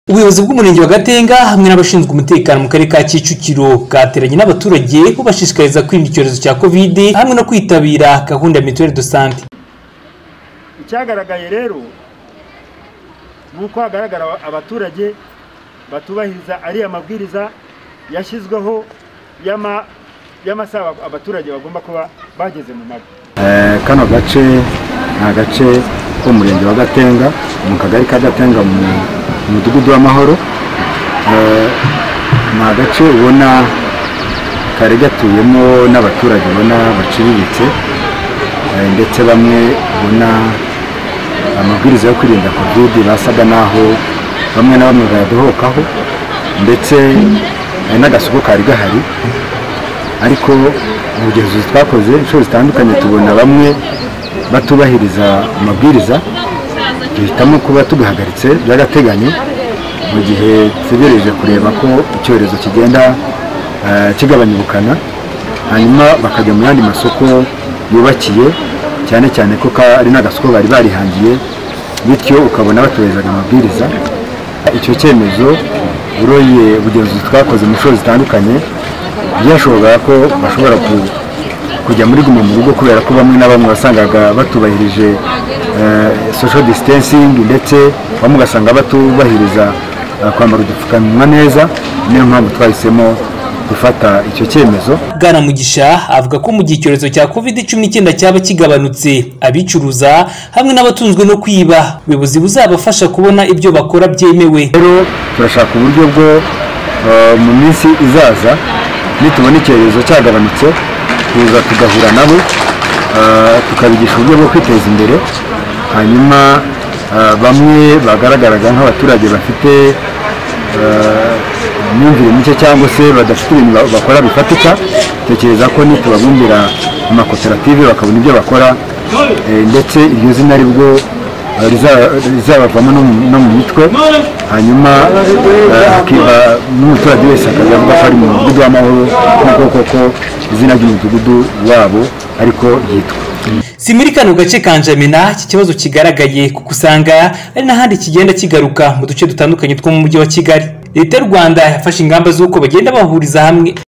ubuyobozi bw'umurenge wa gatenga hamwe n'abashinzwe umutekano mu karere ka kicukiro bwateranye n'abaturage bashishikariza kwirinda icyorezo cya kovide hamwe no kwitabira gahunda ya mituweli do sante icyagaragaye rero ni uko hagaragara abaturage batubahiriza ariya mabwiriza yashyizweho y'amasaha abaturage bagomba kuba bageze mu mago kano gace ni agace k'umurenge wa gatenga mu kagari ka gatenga mu mudugudu w'amahoro ni agace ubona kari gatuyemo n'abaturage ubona baciriritse ndetse bamwe ubona amabwiriza yo kwirinda kovide basaga n'aho bamwe na bamwe bayadohokaho ndetse n'agasoko kari gahari ariko ubugenzuzi twakoze inshuro zitandukanye tubona bamwe batubahiriza amabwiriza duhitamo kuba tugahagaritse by'agateganyo mu gihe dutegereje kureba ko icyorezo kigenda kigabanya ubukana hanyuma bakajya mu yandi masoko yubakiye cyane cyane ko ari n'agasoko bari barihangiye bityo ukabona batubahizaga amabwiriza icyo cyemezo uroye ubugenzuzi twakoze mu nshuro zitandukanye byashoboraga ko bashobora kujya muri guma mu rugo kubera ko bamwe na bamwe wasangaga batubahirije social distancing ndetse bamwe ugasanga batubahiriza kwambara udupfukamunwa neza niyo mpamvu twahisemo gufata icyo cyemezo bwana mugisha avuga ko mu gihe icyorezo cya covid cumi n'icyenda cyaba kigabanutse abicuruza hamwe n'abatunzwe no kwiba ubuyobozi buzabafasha kubona ibyo bakora byemewe rero turashaka uburyo bwo mu minsi izaza nitubona icyorezo cyagabanutse tuza tugahura nabo tukabigisha uburyo bwo kwiteza imbere hanyuma bamwe bagaragaraga nk'abaturage bafite imyumvire mike cyangwa se badafite ibintu bakora bifatika tekereza ko nitubabumbira amakoperative bakabona ibyo bakora ndetse iryo zina ari bwo rizabavamo no mu mitwe hanyuma n'umuturage wese akaza avuga ko ari mu mudugudu w'amahoro nk'uko koko izina ry'umudugudu wabo ariko ryitwa si muri kano gace ka njamena iki kibazo kigaragaye kuko usanga ari n'ahandi kigenda kigaruka mu duce dutandukanye two mu mujyi wa kigali leta y'u rwanda yafashe ingamba z'uko bagenda bahuriza hamwe